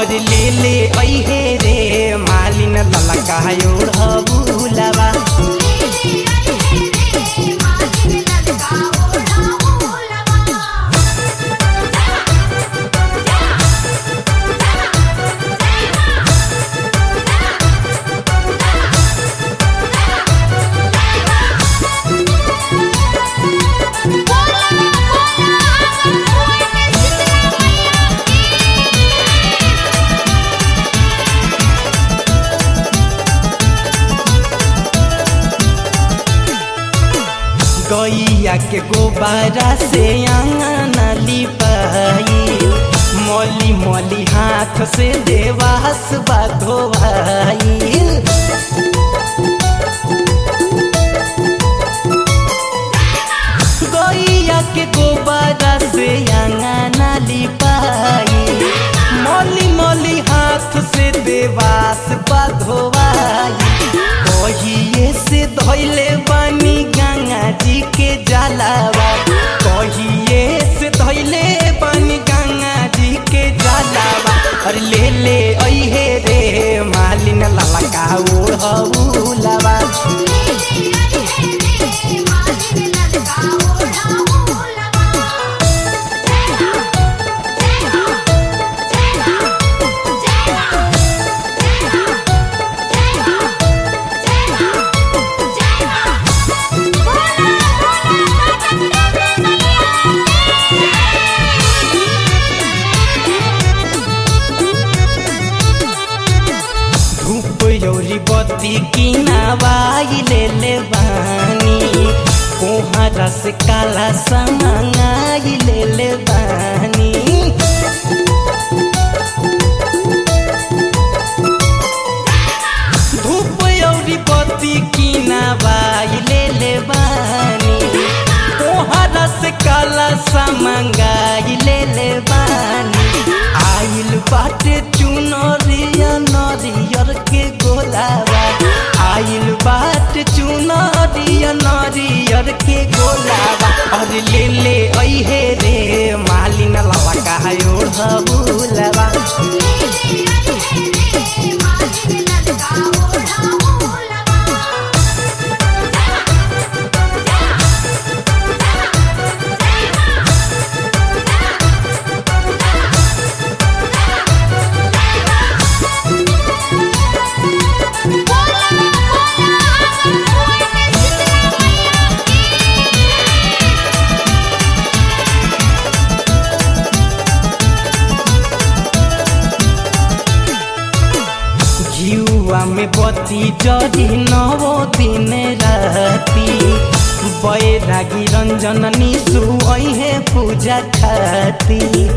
और ले ले अहे रे मालिन ललका ओढ़बुलवा गैया के गोबारा से आंगन लिपाई मोली मोली हाथ से देवास धोवाई गैया के गोबारा से आंगन लिपाई मोली मोली हाथ से देवास धोवाई कहिए से धैले बानी गंगा जी के जलावा कहिए से धैले बानी गंगा जी के जलावा अरे ले ले अहे रे मालिन ललका ओढ़ौलवा धूप यौरी बत्ती किनावाई ले ले बानी कोहरा से काला समाई ले ले बानी धूप यौरी बत्ती किनावाई ले ले बानी कोहरा से काला समंगाई ले ले बानी आइल बाटे चुनरिया नरियर के गोलावा आइल बाटे चुनरिया नरियर के गोलावा और ले ले अहे रे मालिन लवा कहा ओढ़बुलवा घिउआ में बत्ती जरी नवो दिन राती बैरागी रंजन निशु अहे पूजा खाती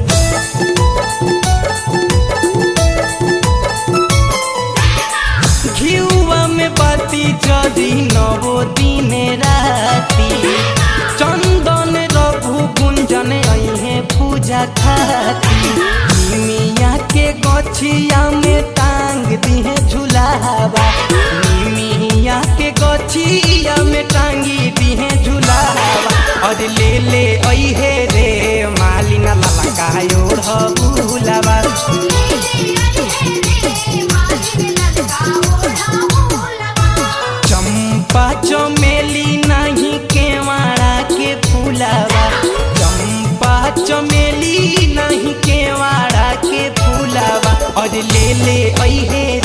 घिउआ में बत्ती जरी नवो दिन राती चंदन रघु कुंजन अहे पूजा खाती मिया के गछिया में टांग दिहे झुलावा मिया के गछिया में टांगी दिहे झुलावा और ले ले अहे रे मालिना ललका ओढ़बुलवा चंपा चमेली नहीं केवाड़ा के फूलावा चंपा चमेली नहीं केवाड़ा के फूलावा और ले ले अहे